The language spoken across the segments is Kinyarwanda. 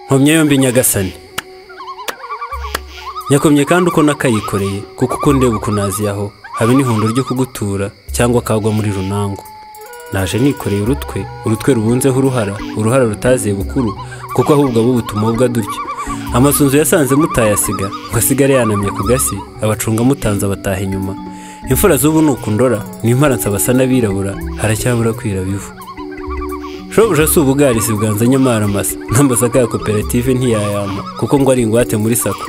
nkomye yombi nyagasani nyakomye kandi uko nakayikoreye kuko uko ndeba ukuntu aho haba n'ihundo ryo kugutura cyangwa akagwa muri runango naje nikoreye urutwe urutwe rubunzeho uruhara uruhara rutaziye bukuru kuko ahubwo abo butumubwa dutyo amasunzu yasanze mutayasiga ngo asigare yanamye ku gasi abacunga mutanze abataha inyuma imfura z'ubu ni ukundora n'imparansa basa n'abirabura haracyabura kwira bivu shobuja si ubugarizi bwanze nyamara masa n'amasaka ya koperative ntiyayama kuko ngo ari ingwate muri sako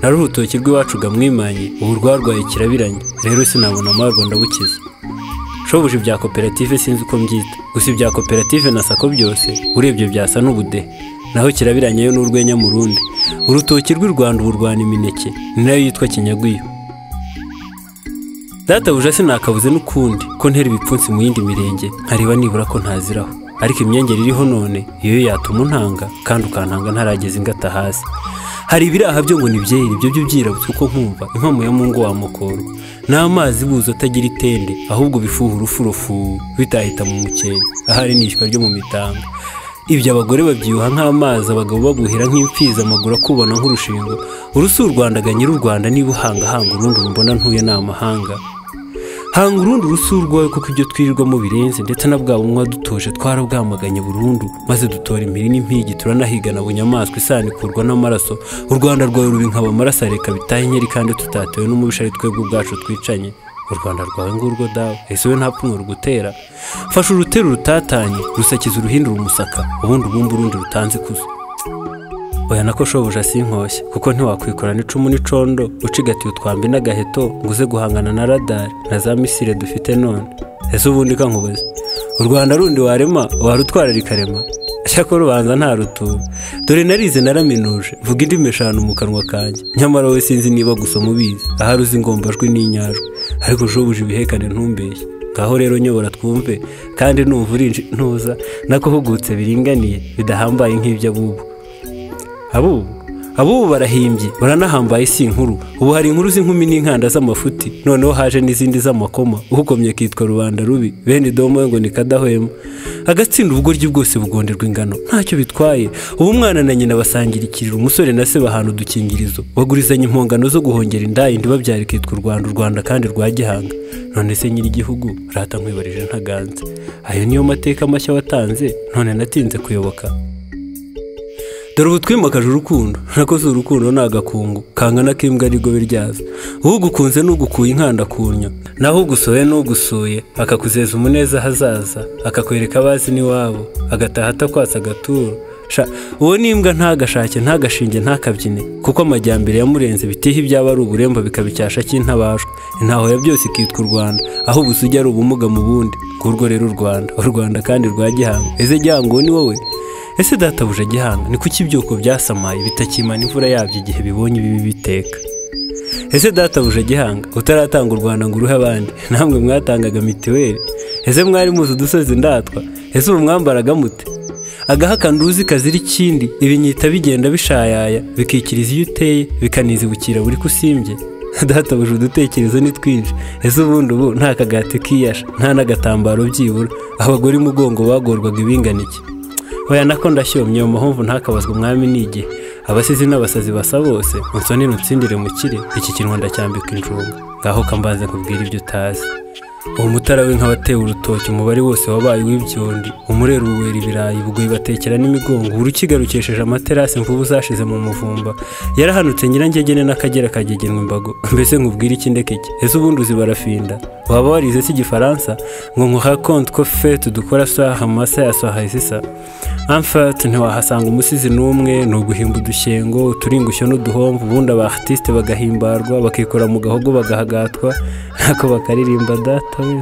nari urutoki rw'iwacu gamwimanye ubu rwarwaye kirabiranye rero sinabona amarwa ndabukiza shobuja ibya koperative sinzi uko mbyita gusa ibya koperative na sako byose urebye byasa n'ubudehe naho kirabiranye yo n'urwenya mu rundi urutoki rw'u rwanda ubu rwana imineke ni nayo yitwa kinyagwiyo databuja sinakabuze n'ukundi ko ntera ibipfunsi mu yindi mirenge nkareba nibura ko ntaziraho ariko imyengeri iriho none iyo yatuma untanga kandi ukantanga ntarageze ingata hasi hari ibiraha byo ngo nibyere ibyo byo byirabutse uko nkumva inkomo ya mungu wa mukoro n'amazi buza atagira itende ahubwo bifuha urufurufu bitahita mu mukenke ahari n'ishywa ryo mu mitanga ibyo abagore babyuha nk'amazi abagabo babuhira nk'imfizi amaguru akubona nk'urushingo urusi urwandaga nyiri u rwanda niba uhangahanga urundi rumbona ntuye ni amahanga hanga urundi urusu rwawe kuko ibyo twirirwamo birenze ndetse na bwa bumwa dutuje twarabwamaganye burundu maze dutora impiri n'impigi turanahigana bunyamaswa isano ikurwa n'amaraso u rwanda rwawe rubi nkaba amaraso areka bitaha inkeri kandi tutatewe n'umubishari twebwe ubwacu twicanye u rwanda rwawe ngurwo dawe ese we nta pfunwe rugutera fasha urutero rutatanye rusakiza uruhindura umusaka ubundi ubumba urundi rutanze ikuzo oya nako shobuja si nkoshya kuko ntiwakwikorana icumu n'icondo ucigatiye utwambi n'agaheto ngo uze guhangana na radari na za misire dufite none ese ubundi kankubaze u rwanda rundi warema warutwara rikarema ko rubanza nta rutura dore narize naraminuje vuga indimi eshanu mu kanwa kanjye nyamara we sinzi niba gusoma ubizi ahari uzi ingombajwi n'inyajwi ariko shobuja ibihekane ntumbeshye ngaho rero nyobora twumve kandi numva ntuza nako hugutse biringaniye bidahambaye nk'iby'abubu abubu abubu barahimbye baranahambaye si inkuru ubu hari inkuru z'inkumi n'inkanda z'amafuti noneho haje n'izindi z'amakoma uhukomye kitwa rubanda rubi bene domo ngo ni kadahwema agatsinda ubugoryi bwose bugonderwa ingano ntacyo bitwaye ubu umwana na nyina basangira ikiriro umusore na se bahana udukingirizo bagurizanya impongano zo guhongera inda indi babyara ikitwa u rwanda u rwanda kandi rwa gihanga none se nyiri igihugu rata nkwibarije ntaganze ayo niyo mateka mashya watanze none natinze kuyoboka dore ubu twimakaje urukundo nakoze urukundo ni agakungu kangana k'imbwa n'igobe ryazo ugukunze n'ugukuye inkanda kunyo naho ugusohoye n'ugusuye akakuzeza umuneza ahazaza akakwereka abazi n'iwabo agataha atakwatsa agaturo uwo n'imbwa ntagashake ntagashinge ntakabyine kuko amajyambere yamurenze bitiha ibyaba ari uburembo bikaba icyasha cy'intabashwa intaho ya byose ikitwa u rwanda aho ubusujya ari ubumuga mu bundi kurwo rero u rwanda u rwanda kandi rwa gihanga ese gihango ni wowe ese databuja gihanga ni kuki ibyuko byasamaye bitakimana imvura yabyo igihe bibonye ibibi biteka ese databuja gihanga utaratanga u rwanda ngo uruhe abandi namwe mwatangaga mituweli ese mwari muzi udusozi ndatwa ese ubu mwambaraga mute agahakana uruzi kazira ikindi ibinyita bigenda bishayaya bikikiriza iyo uteye bikanizibukira buri kusimbye databuje udutekerezo ni twinshi ese ubundi ubu nta kagati kiyasha nta n'agatambaro byibura abagore imugongo bagorwaga ibinganike oya nako ndashyomye mu mpamvu ntakabazwe umwami n'igihe abasizi n'abasazi basa bose unsoni nutsindire mukire iki kintu ndacyambika injunga ngaho kambanze nkubwira ibyo utazi uwo mutara we nk'abatewe urutoki umubare wose wabaye uw'ibyondi umurera uwera ibirayi bugoyi batekera n'imigongo urukiga rukesheje amaterasi mvubu zashize mu muvumba yarahanutse nyirangegene n'akagera kagegenwa imbago mbese nkubwire iki ndeke iki ese ubundi uzi barafinda waba warize si igifaransa ngo nkuha konti ko fete dukora saha masa ya saha isisa amfati ntiwahasanga umusizi n'umwe ni uguhimba udushyengo uturingushyo n'uduhomvu ubundi aba artiste bagahimbarwa bakikora mu gahogo bagahagatwa ntako bakaririmba data we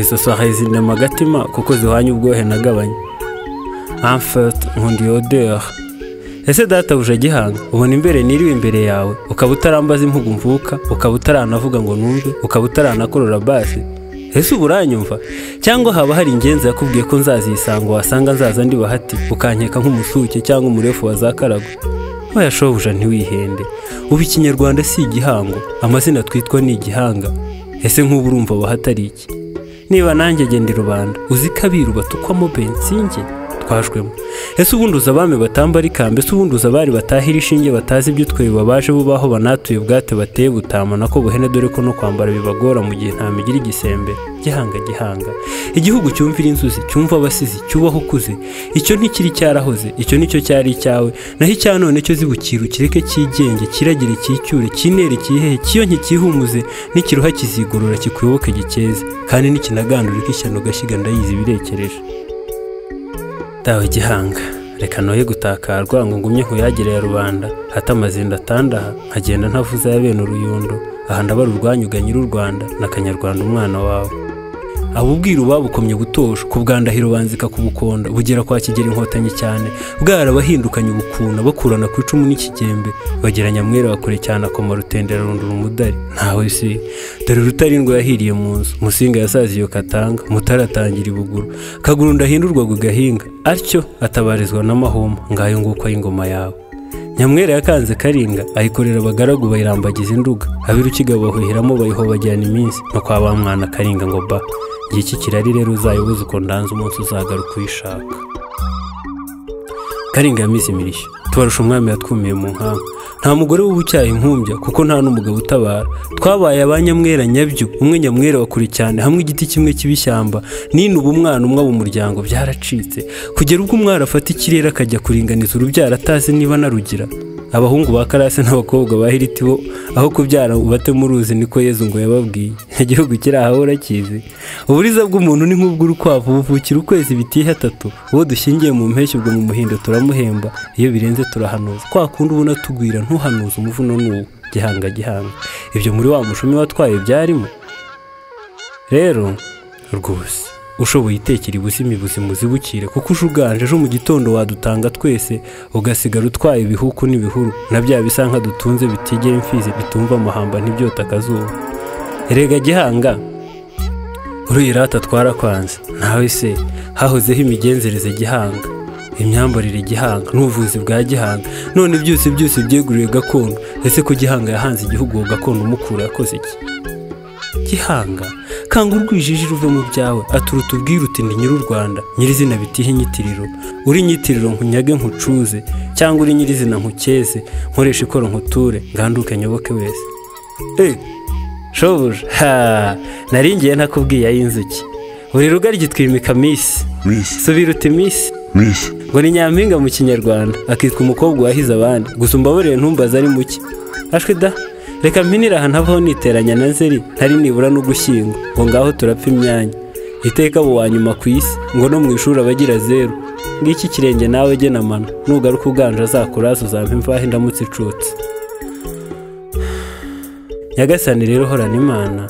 izo saha izinama agatima kuko zihwanya ubwohe nagabanye amfati nkundi yodera ese data buje gihanga ubona imbere niriwe imbere yawe ukaba utarambaza impugu mvuka ukaba utaranavuga ngo numve ukaba utaranakorora basi ese ubu uranyumva cyangwa haba hari ingenzi yakubwiye ko nzazisanga wasanga nzaza ndi bahati ukankeka nk'umusuke cyangwa umurefu wa za karago wayashobuja ntiwihende ubu ikinyarwanda si igihango amazina twitwa ni igihanga ese nk'ubu urumva wahatari iki niba nanjye genda i rubanda uzi ko abiru batukwamo bensinge twashwemo ese ubundi uza abami batamba rikamba ese ubundi uza abari batahira ishinge batazi ibyo twe babaje bubaho banatuye ubwate bateye butama nako buhene dore ko no kwambara bibagora mu gihe nta migira igisembe gihanga gihanga igihugu cyumvira inzuzi cyumva abasizi cyubaho ukuze icyo ntikiri cyarahoze icyo nicyo cyari icyawe naho icya none cyo zibukira ukireke cyigenge kiragire cyicyure kinere kihehe kiyo ntikihumuze n'ikiruha kizigorora kikuyoboke gikeze kandi nikinagandura ikishyano gashyiga ndayizi birekereje dawe gihanga reka noye gutakarwa ngo ngumye nkuyagire ya rubanda hata amazinda atandaha nkagenda ntavuze ya bene uruyundo aha ndabara urwanyuga nyiri u rwanda n'akanyarwanda umwana wawe abubwira babukomye gutosha ku bwandahiro banzika kubukonda bugera kwa kigera inkotanyi cyane bwarabahindukanye ubukuna bakurana ku icumu n'ikigembe bagira nyamwera bakure cyane akoma rutendera rundura umudari ntawe si dore rutarindwa yahiriye mu nzu musinga yasaziye katanga mutaratangira ibuguru kaguru ndahindurwaga ugahinga atyo atabarizwa n'amahoma ngayo nguko ay'ingoma yawe nyamwera yakanze karinga ayikorera abagaragu bayirambagiza induga abirukiga bahuhiramo bayihobajyana iminsi no kwa ba mwana karinga ngo ba igihe iki kirari rero uzayibuze uko ndanze umunsi uzagaruka uyishaka karinga yamize imirishyo tubarusha umwami yatwumiye mu nkamba nta mugore w'ubucyaha inkumbya kuko nta n'umugabo utabara twabaye abanyamwera nyabyo umwe nyamwera wa kure cyane hamwe igiti kimwe cy'ibishyamba ninuba umwana umwe mu muryango byaracitse kugera ubwo umwana afata ikirere akajya kuringaniza urubyaro atazi niba narugira abahungu ba karase n'abakobwa ba hiriti bo aho kubyara bate muruzi niko yezu ngo yababwiye igihugu kiri aha urakizi uburiza bw'umuntu ni nk'ubw'urukwavu buvukira ukwezi bitihe atatu uwo dushingiye mu mpeshyi ubwo mu muhindo turamuhemba iyo birenze turahanuza kwa kundi ubona tugwira ntuhanuza umuvuno n'uwo gihanga gihanga ibyo muri wa mushumi watwaye byarimo rero rwose ushoboye itekera ibuzima ibuzima uzibukire kuko uje uganje ejo mu gitondo wadutanga twese ugasigara utwaye ibihuku n'ibihuru na bya bisa nka dutunze bitigera imfizi bitumva amahamba ntibyota akazuba erega gihanga uriya rata twarakwanze ntawe se hahozeho imigenzereze gihanga imyambarire gihanga n'ubuvuzi bwa gihanga none byose byose byeguriwe gakondo ese ko gihanga yahanze igihugu uwo gakondo umukura yakoze iki gihanga kanga urwijiji ruve mu byawe aturuta ubwira uti ndi nyiri u rwanda nyirizina bitihe inyitiriro uri inyitiriro nkunyage nkucuze cyangwa uri nyirizina nkukeze nkoresha ikoro nkuture nganduke nyoboke wese Eh, shobuja ha naringiye ntakubwiye ay'inzuki buri rugo ryitwimika misi Miss, subira uti misi Miss, ngo ni nyampinga mu kinyarwanda akitwa umukobwa wahize abandi gusa umbabarire ntumbaze ari muke ashwe da reka mpinire aha ntavaho niteranya na nzeri ntari nibura no gushyingo ngo ngaho turapfa imyanya iteka abo wa nyuma ku isi ngo no mu ishuri abagira zeru ngiki ikirenge nawe gena amano nugaruka uganje azakuraza uzampa imvaho indamutse icutse nyagasani rero horana imana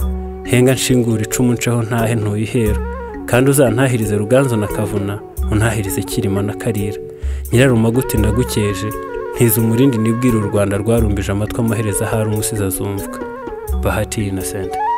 henga nshingura icumu nceho ntahe ntuyihera kandi uzantahirize ruganzo na kavuna untahirize kirima na karira nyirarumaguti ndagukeje ntize umurindi nibwira u rwanda rwarumbije amatwi amaherezo ahari umusizi azumvwa bahati innocent